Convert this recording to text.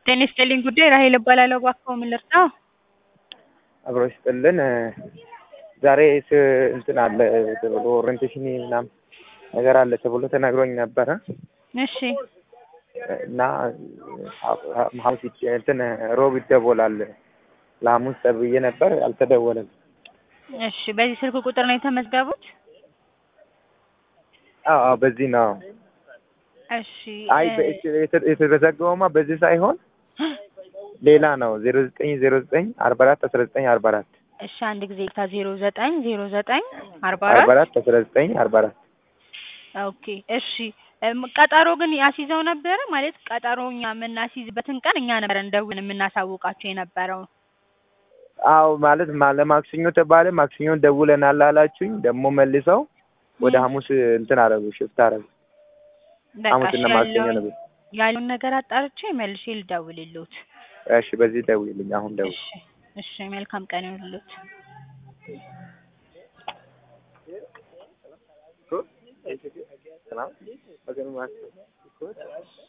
ጤና ይስጥልኝ ጉዳይ ራሔል እባላለሁ። እባክዎ ምን ልርዳዎ? አብሮ ይስጥልን። ዛሬ ስ እንትን አለ ተብሎ ኦሪንቴሽን ምናምን ነገር አለ ተብሎ ተነግሮኝ ነበረ እሺ እና ሐሙስ ይደ- እንትን ሮብ ይደወላል ለሐሙስ ተብዬ ነበር፣ አልተደወለም። እሺ በዚህ ስልክ ቁጥር ነው የተመዝገቡት? አዎ አዎ፣ በዚህ ነው። እሺ አይ እ- በ- የተ- የተመዘገበውማ በዚህ ሳይሆን ሌላ ነው። ዜሮ ዘጠኝ ዜሮ ዘጠኝ አርባ አራት አስራ ዘጠኝ አርባ አራት እሺ አንድ ጊዜ ታ ዜሮ ዘጠኝ ዜሮ ዘጠኝ አርባ አርባ አራት አራት አስራ ዘጠኝ አርባ አራት ኦኬ እሺ እም፣ ቀጠሮ ግን ያስይዘው ነበረ ማለት ቀጠሮ እኛ የምናስይዝበትን ቀን እኛ ነበረን ደውለን የምናሳውቃቸው የነበረው አዎ ማለት ማ- ለማክሰኞ ተባለ። ማክሰኞ ደውለናል አላችሁኝ። ደግሞ መልሰው ወደ ም። ሐሙስ እንትን አረጉ፣ ሽፍት አረጉ። በቃ እሺ ሐሙስና ማክሰኞ ያለውን ነበር። ያለውን ነገር አጣርቼ መልሼ ልደውልልዎት። እሺ፣ በዚህ ደውይልኝ። አሁን ደውል። እሺ እሺ መልካም ቀን ይሁንልዎት። ሰላም